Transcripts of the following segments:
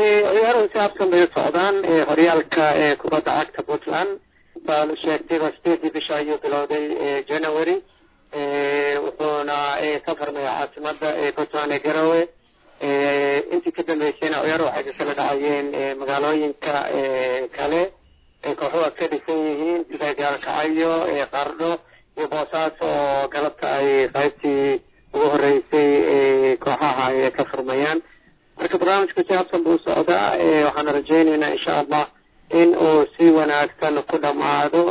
ciyaaruhu si habsan bay u socdaan horyaalka kubadda cagta puntland baanu sheegtayba sideedii bisha ayuu bilowday january wuxuuna ka farmaya caasimada puntland ee garowe intii ka dambeysayna ciyaaruhu waxay kala dhacayeen magaalooyinka kale kooxuhu ad ka dhisan yihiin sida gaalkacyo qardho iyo boosaaso oo galabta ay qaybtii ugu horeysay kooxaha ay ka furmayaan marka barnaamijku si habsan buu socdaa waxaana rajeyneynaa insha allah in uu si wanaagsan ku dhamaado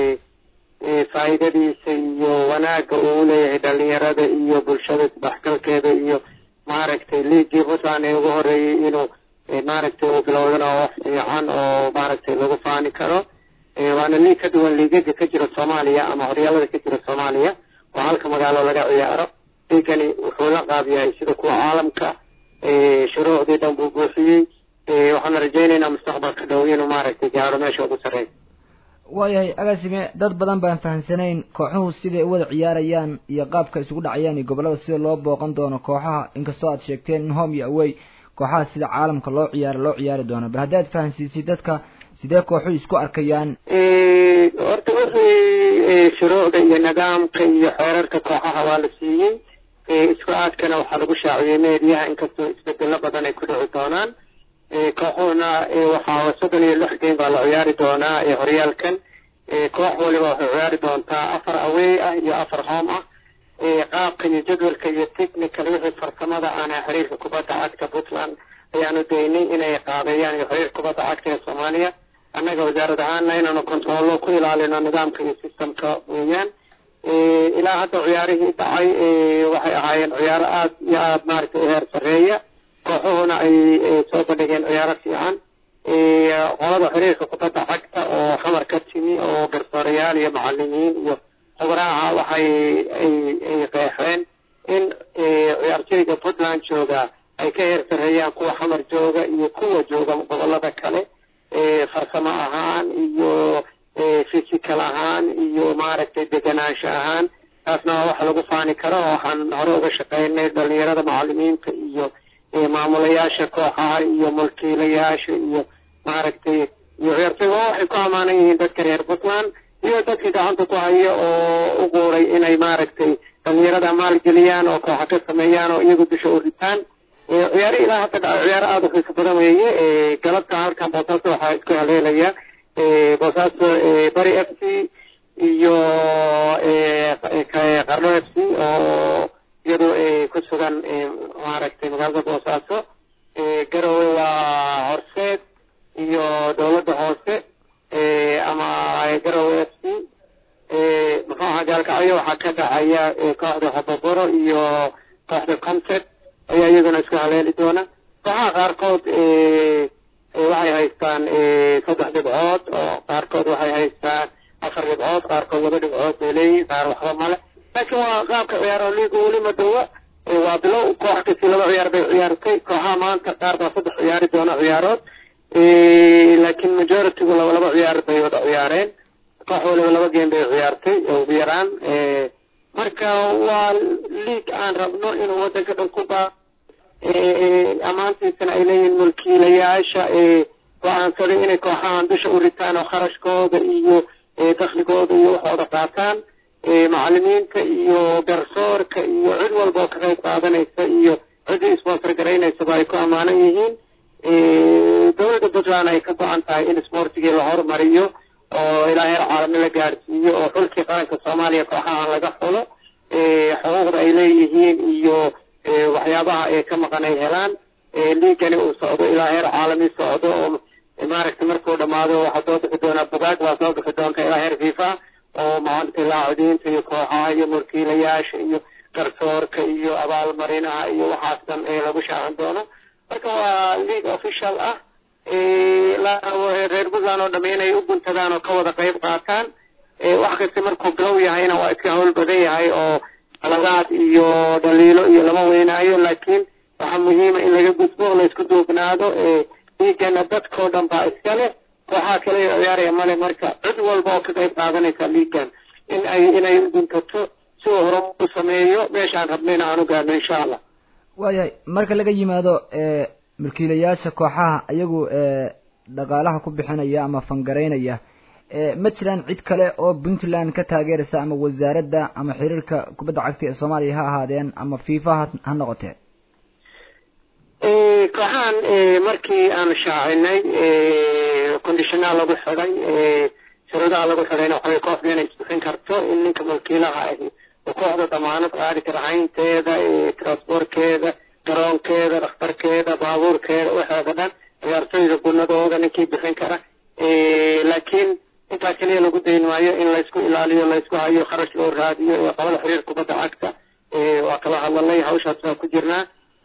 faa'iidadiisa iyo wanaagga uu leeyahay dhalinyarada iyo bulshada isdhexgalkeeda iyo maaragtay liigii puntland ee ugu horeeyay inuu maaragtay uu bilowdana wax fiican oo maaragtay lagu faani karo waana liig ka duwan liigaga ka jira soomaaliya ama horyaalada ka jira soomaaliya oo halka magaalo laga ciyaaro liigani wuxuu la qaab yahay sida kuwa caalamka shuruucdii dhan buu buuxiyey waxaana rajeyneynaa mustaqbalka dhow inuu maaragtay gaaro meesha ugu sarreeya waayahay agaasime dad badan baan fahamsanayn kooxuhu siday u wada ciyaarayaan iyo qaabka isugu dhacayaan iyo gobollada sida loo booqan doono kooxaha inkastoo aad sheegteen in home iyo away kooxaha sida caalamka loo ciyaaro loo ciyaari doono bal haddaad fahamsiisid dadka sidee kooxuhu isku arkayaan horta wixii shuruucda iyo nidaamka iyo xeerarka kooxaha waa la siiyey isku aadkana waxaa lagu shaaciyey meediyaha inkastoo isbedelo badan ay ku dhici doonaan kooxuhuna waxaa soddon iyo lix game baa la ciyaari doonaa horyaalkan koox waliba waxay ciyaari doontaa afar awey ah iyo afar home ah qaabka iyo jadwalka iyo technical wixii farsamada aana xiriirka kubadda cagta puntland ayaanu daynay inay qaabeeyaan iyo xiriirka kubadda cagta ee soomaaliya annaga wasaarad ahaana inaanu controllo ku ilaalino nidaamka iyo systemka weeyaan ilaa hadda ciyaarihii dhacay waxay ahaayeen ciyaaro aada iyo aada maaragtay u heer sarreeya kooxuhuna ay soo bandhigeen ciyaaro fiican qolada xiriirka kubadda cagta oo xamar ka timi oo garsoorayaal iyo macalimiin iyo khubraha waxay ay qeexeen in ciyaartoyga puntland jooga ay ka heer sarreeyaan kuwa xamar jooga iyo kuwa jooga gobolada kale farsamo ahaan iyo physical ahaan iyo maaragtay deganaansho ahaan taasna waa wax lagu faani karo waxaan hore uga shaqeynay dhalinyarada macalimiinta iyo maamulayaasha kooxaha iyo mulkiilayaasha iyo maaragtay iyo ciyaartoy waa waxay ku amaanan yihiin dadka reer puntland iyo dadkii gacanta ku haya oo u quuray inay maaragtay dhalinyarada maalgeliyaan oo kooxa ka sameeyaan oo iyagu dusha u ritaan ciyaaro ilaa hadda dhaco ciyaaro aada u xiiso badan weeye galabta halkan boosaaso waxaa isku haleelaya boosaaso bari f c iyo qarno f c oo iyadu ku sugan maaragtay magaalada boosaaso garowe waa horseed iyo dowladda hoose ama garowe f c muxuu ahaa gaalkacyo waxaa ka dhacaya kooxda hoboboro iyo kooxda concept ayaa iyaguna isku haleeli doona kooxaha qaarkood waxay haystaan saddex dhibcood oo qaarkood waxay haystaan afar dhibcood qaarkood laba dhibcood bay leeyihin qaar waxba male laakiin waa qaabka ciyaaro liiga weli madowa waa bilow koox kasii laba ciyaar bay ciyaartay kooxaha maanta qaar baa saddex ciyaari doona ciyaarood laakiin majoritygu laba laba ciyaar bay wada ciyaareen koox waliba laba game bay ciyaartay ugu yaraan marka waa liig aan rabno inuu wadanka dhan ku baa ammaantiisana ay leeyihiin mulkiilayaasha go-aansaday inay kooxahan dusha u ritaan oo kharashkooda iyo dakligooda iyo waxooda qaataan macalimiinta iyo garsoorka iyo cid walba oo ka qayb qaadanaysa iyo ciddii sponsor garaynaysaba ay ku ammaanan yihiin dowladda puntland ay ka go-an tahay in sportigii la horumariyo oo ilaa heer caalami la gaadhsiiyo oo xulkii qaranka soomaaliya kooxahan laga xulo xuquuqda ay leeyihiin iyo waxyaabaha ee ka maqan ay helaan liigani uu socdo ilaa heer caalami socdo oo maaragtay markuu dhamaado waxaa soo bixi doonaa bugaag waa soo bixi doonta ilaa heer fifa oo maanta laacidiinta iyo kooxaha iyo mulkiilayaasha iyo garsoorka iyo abaalmarinaha iyo waxaas dhan ee lagu shaacin doono marka waa league official ah reer puntland oo dhamme inay u guntadaan oo ka wada qayb qaataan wax kasta markuu bilow yahayna waa iska hawl badan yahay oo qaladaad iyo dhaliilo iyo lama weynaayo laakiin waxaa muhiima in laga gudbo oo laysku duubnaado liigana dadkao dhan baa iska leh kooxaha kale ciyaaraya male marka cid walba oo ka qayb qaadanaysa liigan in ay inay u guntato si uu hore u sameeyo meeshaan rabnayna aan u gaadno insha allah waayahay marka laga yimaado mulkiilayaasha kooxaha ayagu dhaqaalaha ku bixinaya ama fangaraynaya ma jiraan cid kale oo puntland ka taageeraysa ama wasaaradda ama xiriirka kubadda cagta ee soomaaliya ha ahaadeen ama fifa ha noqotee kooxahan markii aanu shaacinay conditionaa lagu xidhay shuruudaha lagu xidhayna waxaway kooxda inay isbixin karto in ninka mulkiilaha ahi oo kooxda damaanad qaadi kara caynteeda transportkeeda garoonkeeda dhakhtarkeeda baabuurkeeda waxeeda dhan ciyaartoyda gunadooda ninkii bixin kara laakiin intaa keliya lagu dayn maayo in laysku ilaaliyo laysku hayo kharash loo raadiyo ee qabada xiriir kubadda cagta waa kala hadlalay hawshaas baa ku jirnaa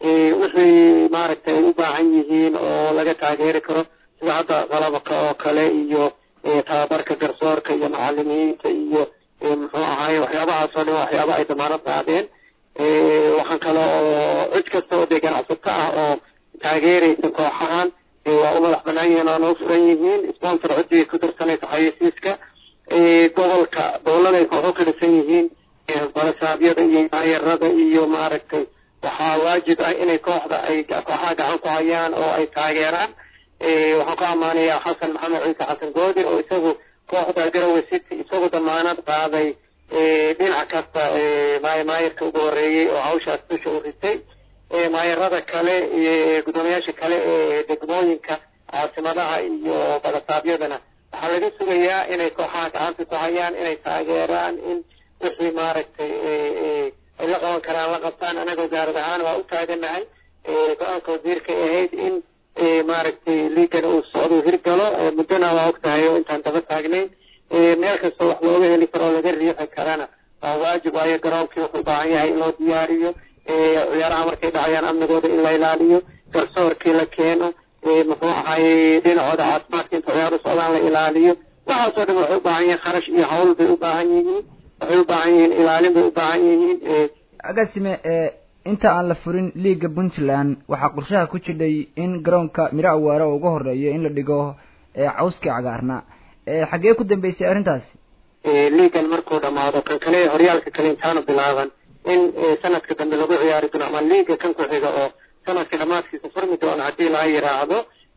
wixii maaragtay ay u baahan yihiin oo laga taageeri karo sida hadda qalabka oo kale iyo tababarka garsoorka iyo macalimiinta iyo muxuu ahaay waxyaabahaas oo dhan waxyaaba ay damaanad qaadeen waxaan kale oo cid kasta oo dee ganacsato ah oo taageeraysa kooxahan waa u madax banaan yihiin oona u furan yihiin sponsor ciddii ku darsanaysa xayeysiiska gobolka gobolladay kooxo ka dhisan yihiin balasaabiyada iyo maayarada iyo maaragtay waxaa waajib ah inay kooxda ay kooxaha gacan ku hayaan oo ay taageeraan waxaan ku ammaanayaa xasan maxamed ciise xasan goodir oo isagu kooxda garowe city isagu damaanad qaaday dhinac kasta maayarka ugu horeeyey oo hawshaas dusha u ritay maayarada kale gudoomiyaasha kale ee degmooyinka caasimadaha iyo badasaabyadana waxaa laga sugayaa inay kooxaha gacanta ku hayaan inay taageeraan in wixii maaragtay ay la qaban karaan la qabtaan anaga wasaarad ahaan waa u taaganahay go-aanka wasiirka ahayd in maaragtay liigan uu socdo hirgalo muddona waa og tahay oo intaan daba taagnayn meel kasta wax looga heli karo oo laga riixi karana waa waajib waayo garoonkii wuxuu u baahan yahay in loo diyaariyo ciyaaraha markay dhacayaan amnigooda in la ilaaliyo garsoorkii la keeno muxuu ahaayey dhinacooda caafimaadka inta ciyaaru socdaan la ilaaliyo waxaasoo dhan waxay u baahan yihiin kharash iyo hawl bay u baahan yihiin waxay u baahan yihiin ilaalin bay u baahan yihiin agasime inta aan la furin liiga puntland waxaa qorshaha ku jidhay in garoonka miro awaare oo uga horeeyo in la dhigo cawskii cagaarna xaggee ku dambeysay arrintaasi liigan markuu dhamaado kan kale horyaalka kale intaanu bilaaban in sanadka dambe lagu ciyaari doono ama liiga kan ku xiga oo sanadka dhamaadkiisa furmi doono haddii laga yiraahdo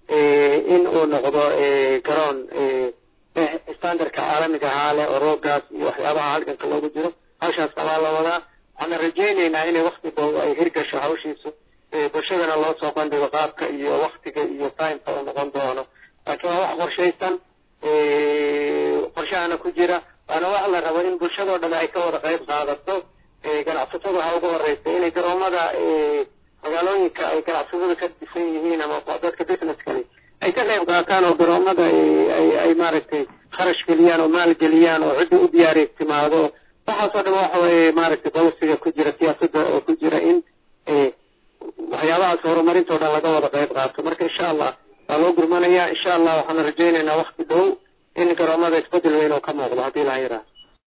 in uu noqdo garoon standardka caalamiga ahaa leh oo roogaas iyo waxyaabaha halganka loogu jiro hawshaas abaa la wadaa waxaana rajaynaynaa inay wakti dhow ay hirgasho hawshiisu bulshadana loo soo bandhigo qaabka iyo waktiga iyo timeka uu noqon doono laakiin waa wax qorshaysan qorshahana ku jira waana wax la rabo in bulshadoo dhan ay ka wada qayb qaadato ganacsatada waxaa ugu horeysa inay garoomada magaalooyinka ay ganacsatada ka dhisan yihiin ama dadka businesskali ay ka qayb qaataan oo garoomada ay maaragtay kharash geliyaan oo maal geliyaan oo cidda u diyaari timaado waxaasoo dhan waxa weye maaragtay bolisiga ku jira siyaasadda oo ku jira in waxyaabahaas horumarintoo dhan laga wada qayb qaato marka insha allah waa loo gurmanaya insha allah waxaana rajaynaynaa wakti dhow in garoomada isbedel weyn oo ka muuqdo haddii laha yidhaahdo